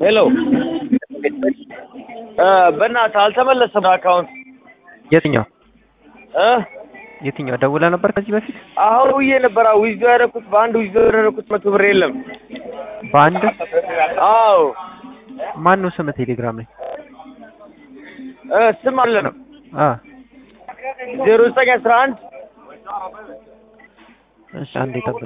ሄሎ በእናትህ አልተመለሰም አካውንት የትኛው እ የትኛው ደውለህ ነበር ከዚህ በፊት? አሁን ውዬ ነበር ዊዝዶ ያደረኩት በአንድ ዊዝዶ ያደረኩት መቶ ብር የለም። በአንድ አዎ ማን ነው ስምህ ቴሌግራም ላይ? እ ስም አለ ነው አ ዜሮ ዘጠኝ አስራ አንድ እሺ አንዴ ጠብቅ።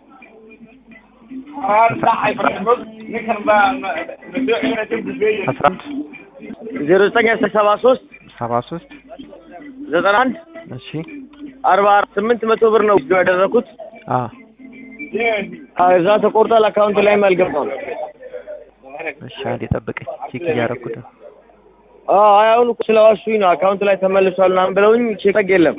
አስራ አንድ ዜሮ ዘጠኝ አስራ ሰባ ሶስት ሰባ ሶስት ዘጠና አንድ እሺ አርባ ስምንት መቶ ብር ነው ዊዝዶ ያደረኩት። አ እዛ ተቆርጧል። አካውንት ላይም አልገባም። እሺ አንዴ ጠብቀኝ ቼክ እያደረኩት ነው። አይ አሁን እኮ ስለዋሹኝ ነው አካውንት ላይ ተመልሷል ምናምን ብለውኝ ቼክ የለም።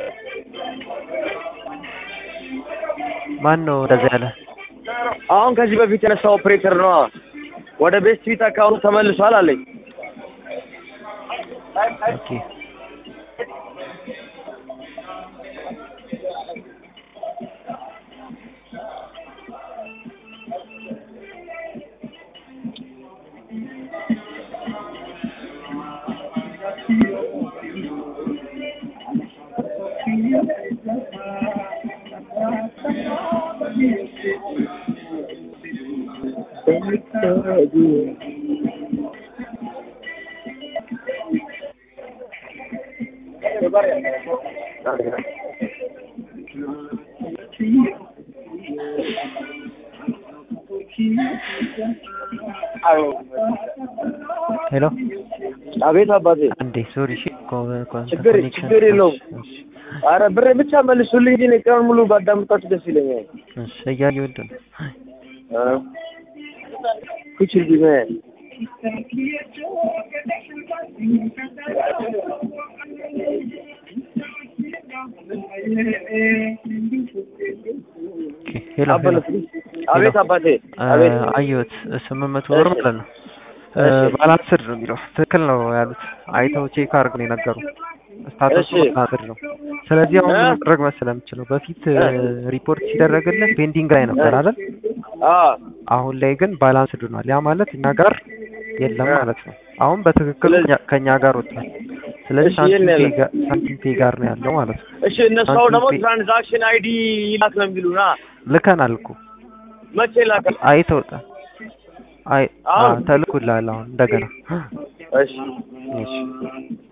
ማን ነው እንደዛ ያለ? አሁን ከዚህ በፊት የነሳ ኦፕሬተር ነው ወደ ቤስት ፊት አካውንት ተመልሷል አለኝ። ኦኬ ሄሎ አቤት አባቴ። አንዴ ሶሪ እሺ ኮ- ኮ- ችግር ኮኔክሽን ችግር የለውም። እሺ አረ ብር ብቻ መልሱልኝ እንጂ እኔ ቀኑን ሙሉ ባዳምጣችሁ ደስ ይለኛል። እሺ እያየሁት ነው። እ ኩች ቢመ ኦኬ ሄሎ ሄሎ አቤት አባቴ። አቤት አ- አየሁት ስምንት መቶ ብር ማለት ነው። እ፣ ባላንስድ ነው የሚለው ትክክል ነው ያሉት። አይተው ቼክ አድርግ ነው የነገሩ ስታተሱ እሺ። ባላንስድ ነው። ስለዚህ አሁን እ? ምን ማድረግ መሰለህ የምችለው በፊት እ፣ ሪፖርት ሲደረግልህ ፔንዲንግ ላይ ነበር አይደል? አ አሁን ላይ ግን ባላንስድ ሆኗል። ያ ማለት እኛ ጋር የለም እ። ማለት ነው። አሁን በትክክል ስለዚህ- ከኛ- ከኛ ጋር ወጥቷል። ስለዚህ እሺ፣ ሳንቲም የለም። ፔ ጋር- ሳንቲም ፔ ጋር ነው ያለው ማለት ነው። እሺ እነሱ አሁን ደግሞ ሳንቲም ፔ- ትራንዛክሽን አይዲ ይላክ ነው የሚሉና ልከናል እኮ መቼ ላከ? አይተውጣል። አይ አሁን? ተልኩልሃል አሁን እንደገና እሺ እሺ